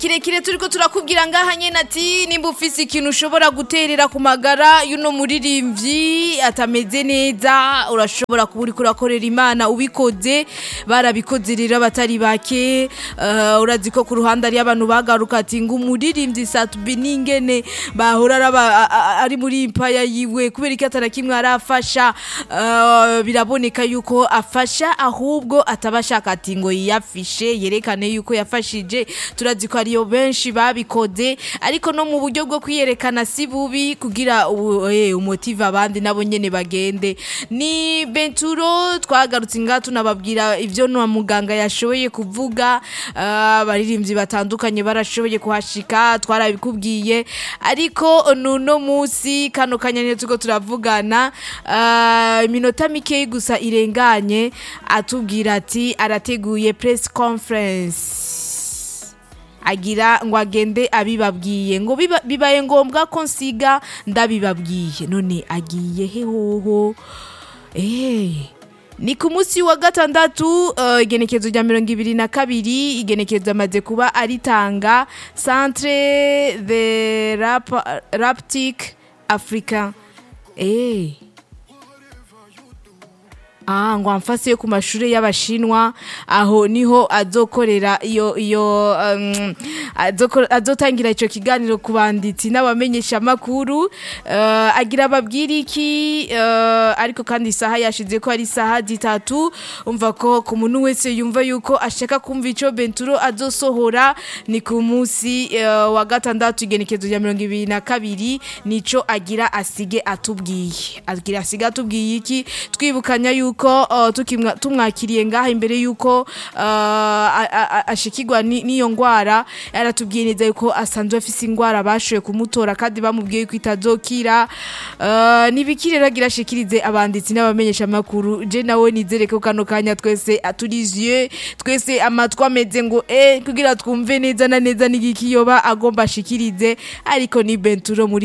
kirekire turiko turakubwira ngaha nyene ati nimba ufise ikintu ushobora guterera ku magara y'uno muririmvyi atameze neza urashobora kuba uriko urakorera imana ubikoze barabikoze rero abatari bake uh, urazi ko ku ruhande ari abantu bagaruka ati ngo umuririmvyi satubi n'ingene bahora araba- a- a- ari muri impaya yiwe kubera iki atana kimwe arafasha uh, biraboneka yuko afasha ahubwo ataba ashaka ati ngo yiyafishe yerekane yuko yafashije turazi ko ariyo benshi babikoze ariko no mu buryo bwo kwiyerekana si bubi kugira ubu- eh, umutive abandi nabo nyene bagende ni benturo twagarutse ngaha tunababwira ivyo na muganga yashoboye kuvuga ah, abaririmbyi batandukanye barashoboye kuhashika twarabikubwiye ariko nuno musi kano kanyanya turiko turavugana ah, iminota mikeyi gusa irenganye atubwira ati arateguye press conference agira ngo agende abibabwiye ngo biba- bibaye ngombwa ko nsiga ndabibabwiye none agiye he hoho Eh, ni ku munsi wa gatandatu eh, igenekezo rya mirongo ibiri na kabiri igenekezo amaze kuba aritanga centre de rap, raptic africa eh. Ah, ngo amfase yo ku mashuri y'abashinwa aho niho azokorera iyo iyo um, azoko- azotangira ico kiganiro ku banditsi n'abamenyesha makuru uh, agira ababwira iki uh, ariko kandi isaha yashize ko ari isaha zitatu umva ko ku muntu wese yumva yuko ashaka kumva ico Benturo azosohora ni ku munsi uh, wa gatandatu igenekezo rya mirongo ibiri na kabiri nico agira asige atubwiye agira asige atubwiye iki twibukanya yuko uh, tukimwa- tumwakiriye ngaha imbere yuko uh, a- a- a- ashikirwa ni- n'iyo ngwara yaratubwiye neza yuko asanzwe afise ingwara bashoboye kumutora kandi bamubwiye yuko itazokira uh, nibiki rero agira ashikirize abanditsi n'abamenyesha makuru je nawe nizere ko kano kanya twese aturiziye twese amatwi ameze ngo eh kugira twumve neza na neza n'igiki yoba agomba ashikirize ariko ni Benturo muri